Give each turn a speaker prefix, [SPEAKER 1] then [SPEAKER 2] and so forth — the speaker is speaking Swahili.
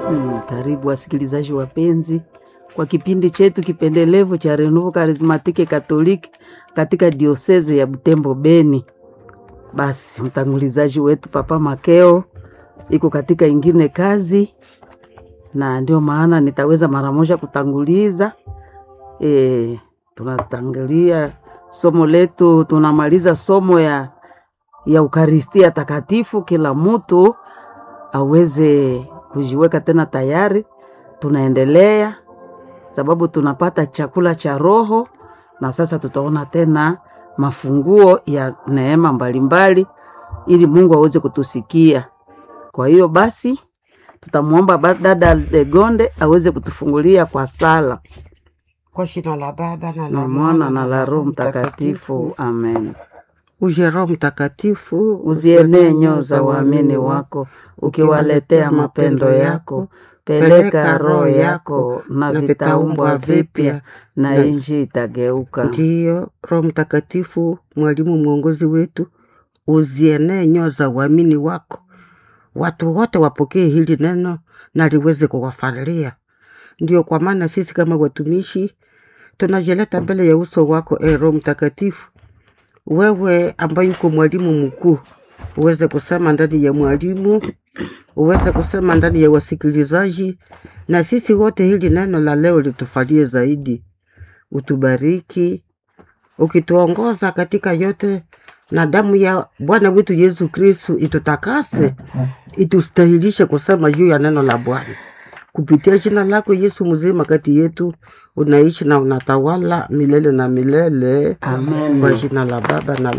[SPEAKER 1] Hmm, karibu wasikilizaji wapenzi kwa kipindi chetu kipendelevu cha Renouveau Charismatique Catholique katika dioseze ya Butembo Beni. Basi mtangulizaji wetu Papa Makeo iko katika ingine kazi, na ndio maana nitaweza mara moja kutanguliza. E, tunatangulia somo letu, tunamaliza somo ya ya Ukaristia Takatifu, kila mtu aweze kujiweka tena tayari. Tunaendelea sababu tunapata chakula cha roho, na sasa tutaona tena mafunguo ya neema mbalimbali, ili Mungu aweze kutusikia. Kwa hiyo basi tutamwomba ba- dada Legonde aweze kutufungulia kwa sala
[SPEAKER 2] Kwa jina la Baba na la
[SPEAKER 1] na Mwana na la Roho Mtakatifu, amen.
[SPEAKER 2] Uje Roho Mtakatifu,
[SPEAKER 1] Uzienee nyoo za waamini wako, ukiwaletea mapendo yako. Peleka roho yako, na vitaumbwa vipya, na nchi itageuka.
[SPEAKER 2] Ndiyo, Roho Mtakatifu, mwalimu mwongozi wetu, uzienee nyoo za uamini wako, watu wote wapokee hili neno na liweze kuwafalia. Ndio kwa maana sisi kama watumishi tunajileta mbele ya uso wako, e Roho Mtakatifu, wewe ambaye uko mwalimu mkuu, uweze kusema ndani ya mwalimu, uweze kusema ndani ya wasikilizaji, na sisi wote hili neno la leo litufalie zaidi. Utubariki ukituongoza katika yote, na damu ya Bwana wetu Yesu Kristu itutakase, itustahilishe kusema juu ya neno la Bwana. Kupitia jina lako Yesu mzima kati yetu, unaishi na unatawala milele na milele.
[SPEAKER 1] Amen.
[SPEAKER 2] Kwa jina la Baba na